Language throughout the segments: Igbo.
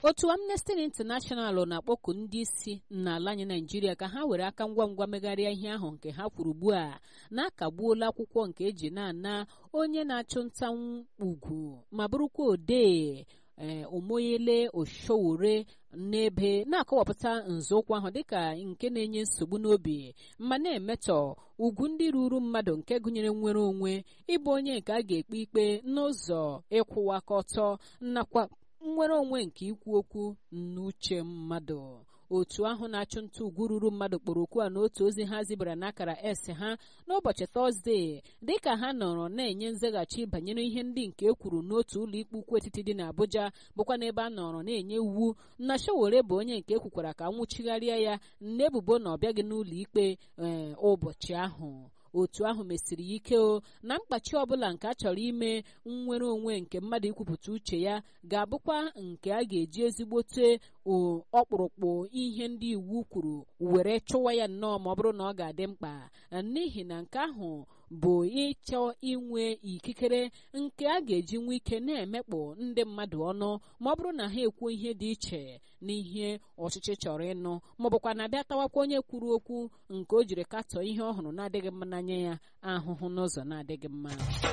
otu amnesty international na-akpọku ndị isi n'ala anyị naijiria ka ha were aka ngwa ngwa megharịa ihe ahụ nke ha kwuru ugbu a na-akagbuola akwụkwọ nke eji na-ana onye na-achụ nta ugwu ma bụrụkwa odee ee omoyele oshowore n'ebe na-akọwapụta nzọụkwụ ahụ dịka nke na-enye nsogbu n'obi ma na-emetọ ugwu ndị ruru mmadụ nke gụnyere nnwere onwe ịbụ onye nke a ga-ekpe ikpe n'ụzọ ịkwụwa aka ọtọ nakwa nnwere onwe nke ikwu okwu n'uche mmadụ otu ahụ na-achụ nta ugwu ruru mmadụ kpọrọ okwu a n'otu ozi ha zibara n'akara s ha n'ụbọchị tọzdee dịka ha nọrọ na-enye nzaghachi banyere ihe ndị nke e kwuru n'otu ụlọ ikpe ukwu etiti dị n'Abuja bụkwa n'ebe a nọrọ na-enye iwu na Sowore bụ onye nke ekwukwara ka nwụchigharịa ya n'ebubo na ọ bịaghị n'ụlọ ikpe ee ụbọchị ahụ otu ahụ mesiri ya ike o na mkpachi ọbụla nke a chọrọ ime nnwere onwe nke mmadụ ikwupụta uche ya ga-abụkwa nke a ga-eji ezigbote ọkpụrụkpụ ihe ndị iwu kwuru were chụwa ya nnọọ ma ọ bụrụ na ọ ga-adị mkpa n'ihi na nke ahụ bụ ịchọ inwe ikikere nke a ga-eji nwee ike na-emekpụ ndị mmadụ ọnụ ma ọ bụrụ na ha ekwuo ihe dị iche n'ihe ọchịchị chọrọ ịnụ ma ọ bụkwa na abịa tawakwa onye kwuru okwu nke o jiri katọọ ihe ọhụrụ na-adịghị mma n'anya ya ahụhụ n'ụzọ na-adịghị mma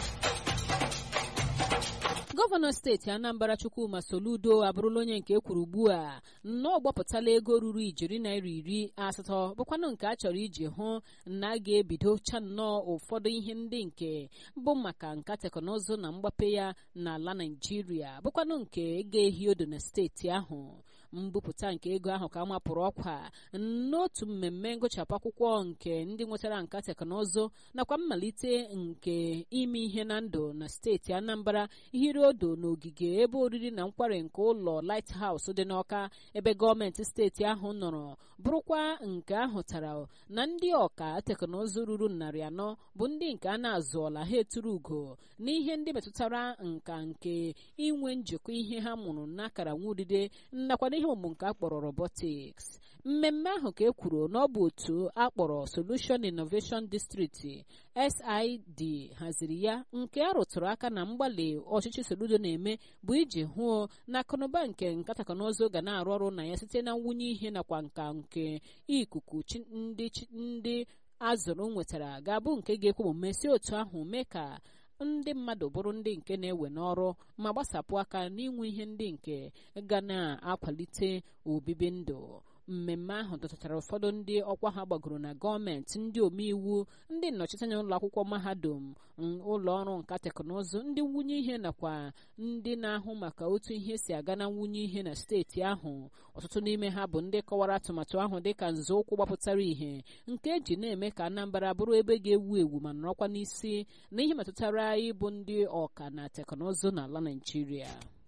gọvanọ steeti anambra chukwuma soludo abụrụla onye nke ekwuru ugbu a nnọọ gbapụtala ego ruru ijeri naira iri asatọ bụkwanụ nke a chọrọ iji hụ na a ga-ebidocha nnọọ ụfọdụ ihe ndị nke bụ maka nka teknụzụ na mgbape ya n'ala naijiria bụkwanụ nke ga-ehi odo na steeti ahụ mbupụta nke ego ahụ ka mapụrụ ọkwa n'otu mmemme ngụchapụ akwụkwọ nke ndị nwetara nka teknụzụ nakwa mmalite nke ime ihe na ndụ na steeti anambra hiri odo n'ogige ebe oriri na nkwari nke ụlọ lighthouse dị n'ọka ebe gọọmenti steeti ahụ nọrọ bụrụkwa nke ahụtara na ndị ọka teknụzụ ruru narị anọ bụ ndị nke a na-azụọla ha eturu ugo n'ihe ndị metụtara nka nke inwe njikọ ihe ha mụrụ n'akara nwudide nakwa n'ihe ọmụmụ nke akpọrọ robotics mmemme ahụ ka e kwuru na ọ bụ otu akpọrọ solution innovation district sid haziri ya nke a rụtụrụ aka na mgbalị ọchịchị soludo na-eme bụ iji hụ na akụnụba nke nka teknụzụ ga na-arụ ọrụ na ya site na nwunye ihe nakwa nka nke ikuku ndị azụrụ nwetara ga-abụ nke ga-ekwe omume si otu ahụ mee ka ndị mmadụ bụrụ ndị nke na-ewe n'ọrụ ma gbasapụ aka n'inwe ihe ndị nke ga na-akwalite obibi ndụ mmemme ahụ dọtachara ụfọdụ ndị ọkwa ha gbagoro na gọọmenti ndị omeiwu ndị nnọchiteanya ụlọ akwụkwọ mahadum ụlọ ọrụ nka teknụzụ ndị nwunye ihe nakwa ndị na-ahụ maka otu ihe si aga na nwunye ihe na steeti ahụ ọtụtụ n'ime ha bụ ndị kọwara atụmatụ ahụ dịka nzọụkwụ gbapụtara ihe nke eji na-eme ka Anambra bụrụ ebe ga-ewu ewu ma nọrọkwa n'isi na ihe metụtara ịbụ ndị ọka na teknụzụ n'ala Naịjirịa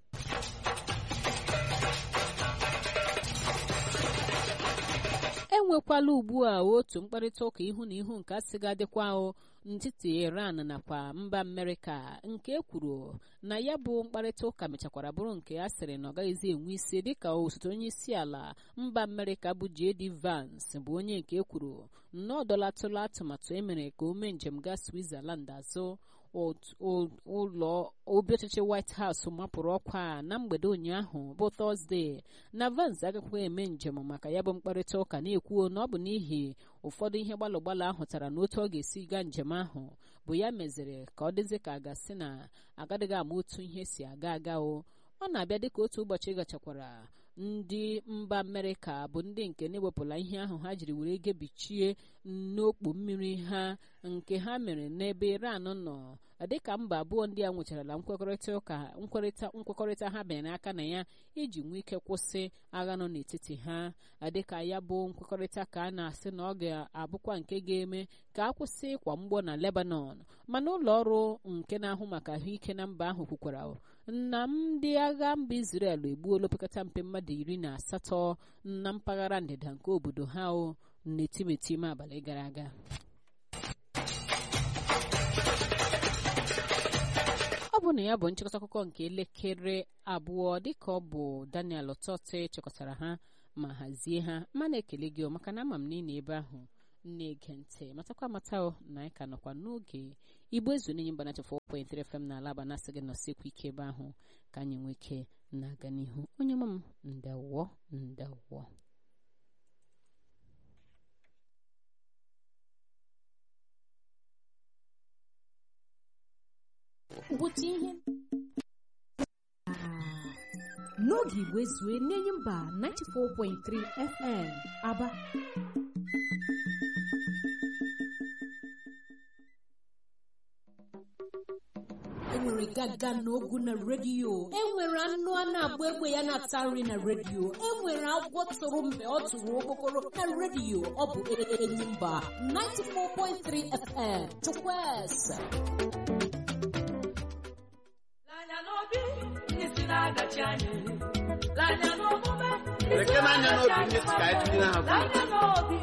enwekwala ugbu a otu mkparịta ụka ihu na ihu nke asị ga-adịkwa n'etiti Iran nakwa mba Amerịka nke e kwuru na ya bụ mkparịta ụka mechakwara bụrụ nke a sịrị na ọ gaghịzi enwe isi dịka osote onye isi ala mba Amerịka bụ JD Vance bụ onye nke e kwuru na ọ dọlatụla atụmatụ emere ka o mee njem gaa Switzerland azụ ụlọ obi ọchịchị White House mapụrụ ọkwa na mgbede ụnyaahụ bụ Tọzdee na Vance agakwaghị eme njem maka ya bụ mkparịta ụka na-ekwuo na ọ bụ n'ihi ụfọdụ ihe gbalụ gbalụ ahụ tara na otu ọ ga-esi gaa njem ahụ bụ ya meziri ka ọ dịzi ka a ga-asị na agadịghị ama otu ihe si aga aga o ọ na-abịa dịka otu ụbọchị gachakwara ndị mba amerịka bụ ndị nke na-ewepụla ihe ahụ ha jiri were gebichie n'okpu mmiri ha nke ha mere n'ebe iran nọ dịka mba abụọ ndị a nwecharala nkwekọrịta ụka nkwekọrịta nkwekọrịta ha bịara n'aka na ya iji nwee ike kwụsị agha nọ n'etiti ha dịka ya bụ nkwekọrịta ka a na-asị na ọ ga-abụkwa nke ga-eme ka a kwụsị ịkwa mgbọ na lebanon mana ụlọ ọrụ nke na-ahụ maka ahụike na mba ahụ kwukwara na ndị agha mba Israel egbuola opekata mpe mmadụ iri na asatọ na mpaghara ndịda nke obodo ha o n'etimetime abalị gara aga ọ bụ na ya bụ nchịkọta akụkọ nke elekere abụọ dịka ọ bụ Daniel Otote chịkọtara ha ma hazie ha mana ekele gị maka na ama m niile ebe ahụ na-ege ntị matakwa amata na anyị ka nọkwa n'oge igbo ezu n'enye mgbanacha 4.3 FM na alaba na-asị gị nọsikwa ike ebe ahụ ka anyị nwee ike na-aga n'ihu onye mma m ndewọ ndewọ ngwụcha ihe n'oge igwe zue n'enyi mba 94.3 fm aba enwere gaga n'ogu na redio enwere anụ a na-agba egbe ya na-ata nri na redio enwere agwọ tụrụ mgbe ọ tụrụ okpokoro na redio ọ bụ enyi mba 94.3 fm chukwueze L'anya n'obi ndị si na-adachi anyị L'anya n'omume ndị si Lekere anya n'obi ndị si ka anyị tụnyere ha L'anya n'obi